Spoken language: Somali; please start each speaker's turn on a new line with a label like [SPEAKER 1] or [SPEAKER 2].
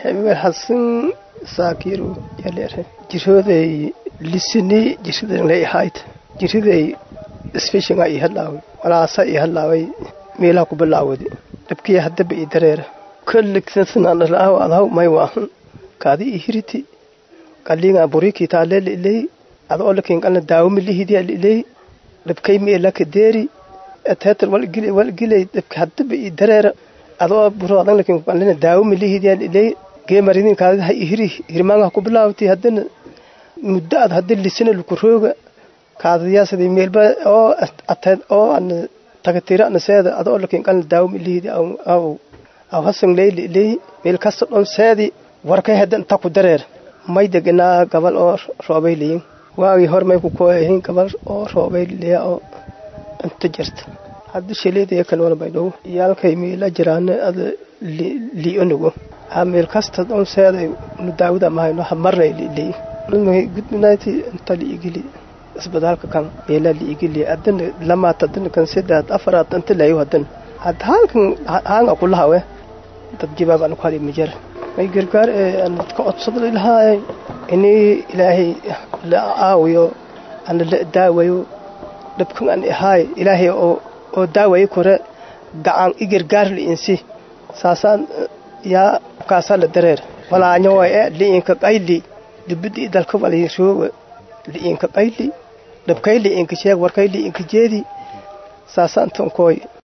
[SPEAKER 1] hebel hasan saakiru yaleere jirooday lisini jiridan lay ahayd jiriday isfishinga i hadlaaway walaasa i hadlaaway meelaha ku bilaawadi dhabkii haddaba i dareera kolligsansananalaaw adaw may waahan kaadi i hiriti qalinga buriki taaleel ilay ada olakin qalna daawami lihidiya ilay dhabkay meelaka deeri ateetar walgili walgilay dhabka haddaba i dareera adoo buro adan lakin qalna daawami lihidiya ilay geemaridin kaadi ha i hiri hirmaanga ku bilaawti haddana muddo ad haddi lisina luku rooga kaadadiyaasadii meelba oo ateed oo ana tagatira ana seeda adoo lakin qalna daawami lihidi aw aw hasan leyli ilay meel kasta dhon seedi warkay hadda inta ku dareer may deganaa gabal oo roobay liyin waagii hor may ku kooyahin gabal oo roobay liya oo inta jirta hadda shaleedaya kale wala baydhow iyaalkay meela jiraane ada li'onugo ha meel kasta dhon seeday nu daawada mahayno ha marnay li'liyi gudminayti inta li'igili isbitaalka kan meela li'igili adana lamaat adana kan sedaad afaraad inta layo hadana hadda halkan haanga kulahawe dad jibaab aan ku hadi majar may gargaar ee aan ka codsada lahaa inay ilaahay la aawiyo ana la daawayo dhabkan aan ahaay ilaahay oo oo daawayo kore gacan i gargaar liinsi saasaan yaa kaasaa la dareer walaaño way e liinka qayli dibidi dalka wali rooga liinka qayli dhabkay liinka sheeg warkay liinka jeedi saasaan tonkooy